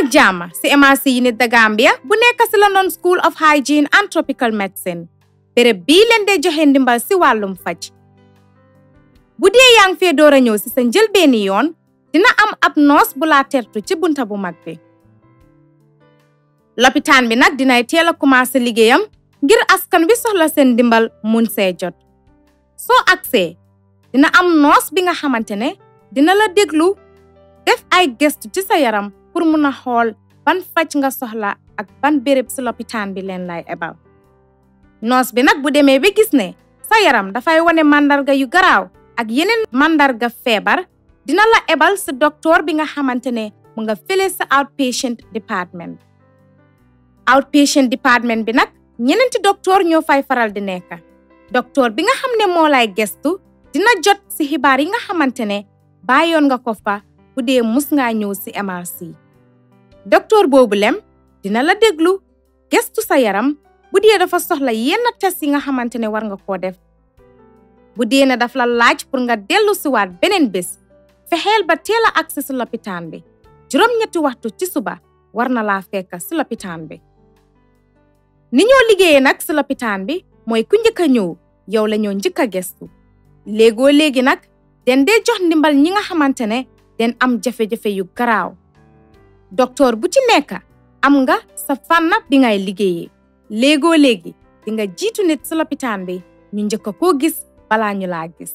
ak jàmm si MRC unit The Gambia bu nekk si London School of Hygiene and Tropical Medicine béréb bii leen dee joxe ndimbal si wàllum faj bu dee yaa ngi fee door a ñëw si sa njëlbeeni yoon dina am ab noos bu laa tertu ci bunta bu mag bi lopitaan bi nag dinay teel a commencé liggéeyam ngir askan wi soxla seen ndimbal mun see jot soo agsee dina am noos bi nga xamante ne dina la déglu def ay gëstu ci sa yaram pour mun a xool ban faj nga soxla ak ban béréb si lopitaan bi leen lay ebal noos bi nag bu demee ba gis ne sa yaram dafay wane màndarga yu garaaw ak yeneen màndarga feebar dina la ebal si docteur bi nga xamante ne mu nga fële sa outpatient department outpatient department bi nag ñeneenti docteur ñoo fay faral di nekk docteur bi nga xam ne moo lay gestu dina jot si xibaar yi nga xamante ne bàyyoon nga ko fa bu dee mus ngaa ñëw si MRC docteur boobu lem dina la déglu gestu sa yaram bu dee dafa soxla yenn test yi nga xamante ne war nga koo def bu dee ne daf la laaj pour nga dellu si waat beneen bés fexeel ba teel a agsi si lopitaan bi juróom-ñetti waxtu ci suba war na laa fekk si lopitaan bi ni ñoo liggéeyee nag si lopitaan bi mooy ku njëkk a ñëw yow la ñoo njëkk a gestu léegoo léegi nag den dee jox ndimbal ñi nga xamante ne den am jafe-jafe yu garaaw docteur bu ci nekk am nga sa fànn bi ngay liggéeyee léegoo léegi di nga jiitu nit si lopitaan bi ñu njëkk a koo gis balaa ñu laa gis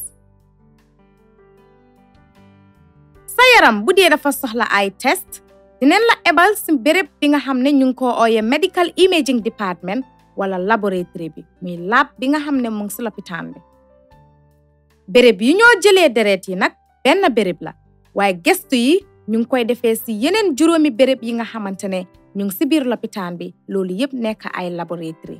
sa yaram bu dee dafa soxla ay test dineen la ebal si béréb bi nga xam ne ñu ngi ko ooyee medical imaging department wala laboratory bi muy lab bi nga xam ne mu ngi si lopitaan bi béréb yi ñoo jëlee deret yi nag benn béréb la waaye gestu yi ñu ngi koy defee si yeneen juróomi béréb yi nga xamante ne ñu ngi si biir lopitaan bi loolu yëpp nekk ay laboratory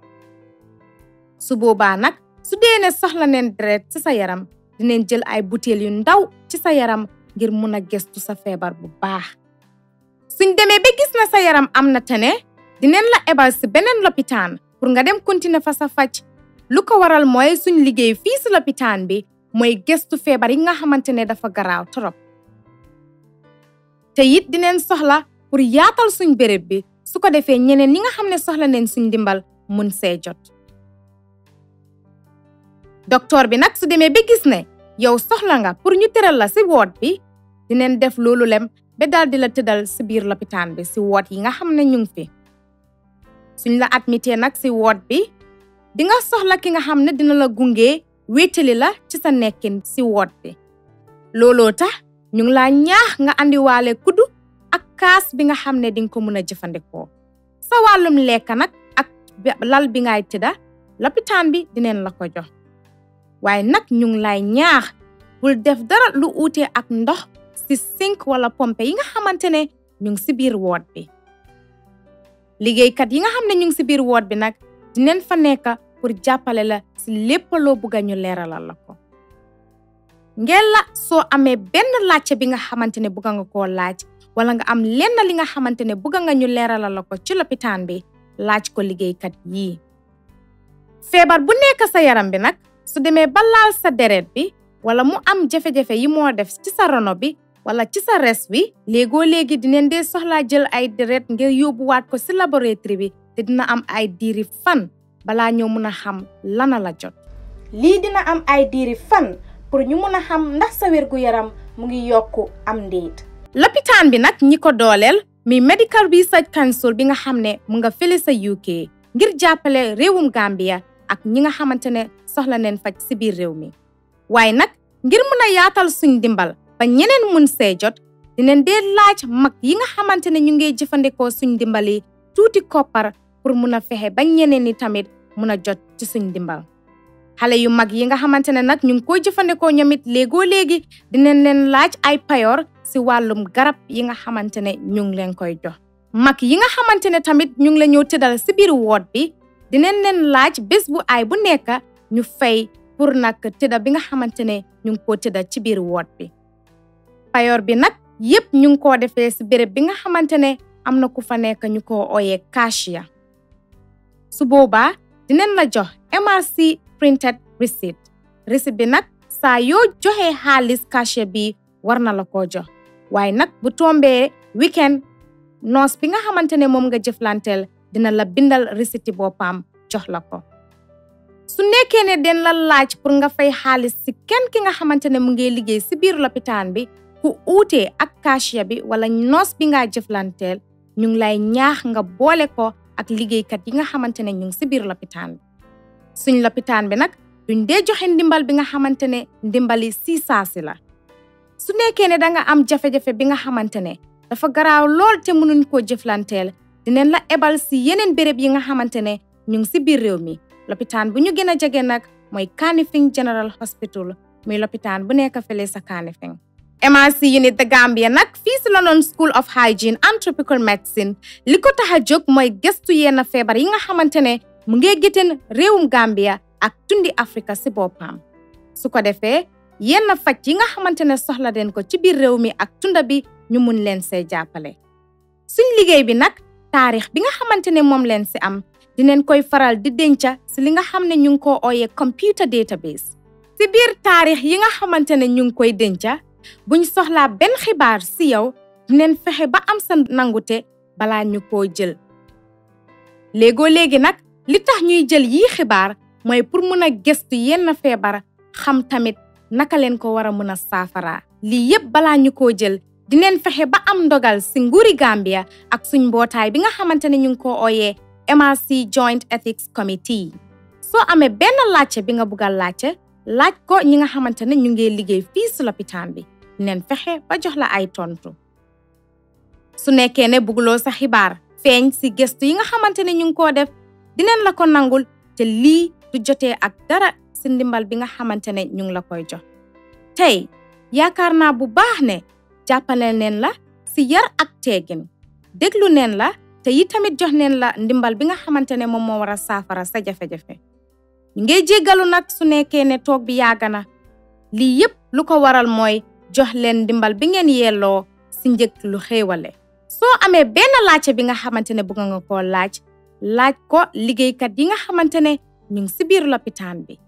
su boobaa nag su dee ne soxla neen deret ci sa yaram dineen jël ay butéel yu ndaw ci sa yaram ngir mun a gestu sa feebar bu baax suñ demee ba gis na sa yaram am na tane dineen la ebal si beneen lopitaan pour nga dem continuer fa sa faj lu ko waral mooy suñ liggéey fii si lopitaan bi mooy gestu feebar yi nga xamante ne dafa garaaw torop te it dineen soxla pour yaatal suñ béréb bi su ko defee ñeneen ñi nga xam ne soxla neen suñ dimbal mun see jot docteur bi nag su demee ba gis ne yow soxla nga pour ñu tëral la si woot bi dineen def loolu lem ba daal di la tëddal si biir lopitaan bi si woot yi nga xam ne ñu ngi fi suñ la admité nag si woot bi di nga soxla ki nga xam ne dina la gunge wéetali la ci sa nekkin si woot bi looloo tax ñu ngi laa ñaax nga andiwaale kuddu ak kaas bi nga xam ne dinga ko mën a jëfandikoo sa wàllum lekk nag ak lal bi ngay tëdda lopitaan bi dineen la ko jox waaye nag ñu ngi lay ñaax bul def dara lu uute ak ndox si sink wala pompe yi nga xamante ne ñu ngi si biir woot bi liggéeykat yi nga xam ne ñu ngi si biir woot bi nag dineen fa nekk pour jàppale la si lépp loo bugga ñu leeralal la ko ngeen la soo amee benn laajte bi nga xamante ne bugga nga koo laaj wala nga am lenn li nga xamante ne bugga nga ñu leeralal la ko ci lopitaan bi laaj ko liggéeykat yii feebar bu nekk sa yaram bi nag su demee ba laal sa deret bi wala mu am jafe-jafe yi moo def ci sa rono bi wala ci sa res bi léegoo léegi dineen dee soxlaa jël ay deret ngir yóbbuwaat ko si laboratoire bi te dina am ay diiri fan balaa ñoo mun a xam lana la jot lii dina am ay diiri fan pour ñu mun a xam ndax sa wérgu yaram mu ngi yokku am ndéet lopitaan bi nag ñi ko dooleel mi Medical Research Council bi nga xam ne mu nga fële sa UK ngir jàppale réewum Gambia ak ñi nga xamante ne soxla neen faj si biir réew mi waaye nag ngir mun a yaatal suñ dimbal ba ñeneen mun see jot dineen dee laaj mag yi nga xamante ne ñu ngi jëfandikoo suñ dimbali tuuti koppar pour mun a fexe ba ñeneen ñi tamit mun a jot ci suñ dimbal xale yu mag yi nga xamante ne nag ñu ngi koy jëfandikoo ñoom it léegoo léegi dineen leen laaj ay payoor si wàllum garab yi nga xamante ne ñu ngi leen koy jox mag yi nga xamante ne tamit ñu ngi la ñëw tëddal si biir woot bi dineen leen laaj bés bu ay bu nekk ñu fay pour nag tëdda bi nga xamante ne ñu ngi koo tëdda ci biir woot bi payoor bi nag yépp ñu ngi koo defee si béréb bi nga xamante ne am na ku fa nekk ñu ko ooyee cashier su boobaa dineen la jox MRC printed receipt receipt bi nag saa yoo joxee xaalis cashier bi war na la koo jox waaye nag bu tombee weekend noos bi nga xamante ne moom nga jëflanteel dina la bindal risiti boppam jox la ko su nekkee ne den la laaj pour nga fay xaalis si kenn ki nga xamante ne mu ngi liggéey si biir lopitaan bi ku uutee ak cashier bi wala noos bi nga jëflanteel ñu ngi lay ñaax nga boole ko ak liggéeykat yi nga xamante ne ñu ngi si biir lopitaan bi suñ lopitaan bi nag duñ dee joxe ndimbal bi nga xamante ne ndimbali si saasi la su nekkee ne danga am jafe-jafe bi nga xamante ne dafa garaaw lool te mënuñ koo jëflanteel dineen la ebal si yeneen béréb yi nga xamante ne ñu ngi si biir réew mi lopitaan bu ñu gën a jege nag mooy Kanifing General Hospital muy lopitaan bu nekk fële sa Kanifing MRC unit The Gambia nag fii si London School of Hygiene and Tropical Medicine li ko tax a jóg mooy gëstu yenn feebar yi nga xamante ne mu ngi géteen réewum Gambia ak tundi Afrika si boppam su ko defee yenn faj yi nga xamante ne soxla den ko ci biir réew mi ak tunda bi ñu mun leen see jàppale suñ liggéey bi nag taarix bi nga xamante ne moom leen si am dineen koy faral di denca si li nga xam ne ñu ngi ko ooyee computer database si biir taarix yi nga xamante ne ñu ngi koy denca buñ soxlaa benn xibaar si yow dineen fexe ba am sa nangute balaa ñu koo jël léegoo léegi nag li tax ñuy jël yii xibaar mooy pour mën a gëstu yenn feebar xam tamit naka leen ko war a mën a saafara lii yépp balaa ñu koo jël dineen fexe ba am ndogal si nguuri Gambia ak suñ mbootaay bi nga xamante ne ñu ngi ko ooyee MRC Joint Ethics Committee soo amee benn laajte bi nga bugg a laajte laaj ko ñi nga xamante ne ñu ngi liggéey fii si lopitaan bi dineen fexe ba jox la ay tontu su nekkee ne bugguloo sa xibaar feeñ si gëstu yi nga xamante ne ñu ngi koo def dineen la ko nangul te lii du jotee ak dara si ndimbal bi nga xamante ne ñu ngi la koy jox tey yaakaar naa bu baax ne jàppale neen la si yar ak teegin déglu neen la te yi tamit jox neen la ndimbal bi nga xamante ne moom moo war a saafara sa jafe-jafe ñu ngay jéggalu nag su nekkee ne toog bi yàgg na lii yépp lu ko waral mooy jox leen ndimbal bi ngeen yelloo si njëg lu xéewale soo amee benn laajte bi nga xamante ne bëgg nga koo laaj laaj ko liggéeykat yi nga xamante ne ñu ngi si biir lopitaan bi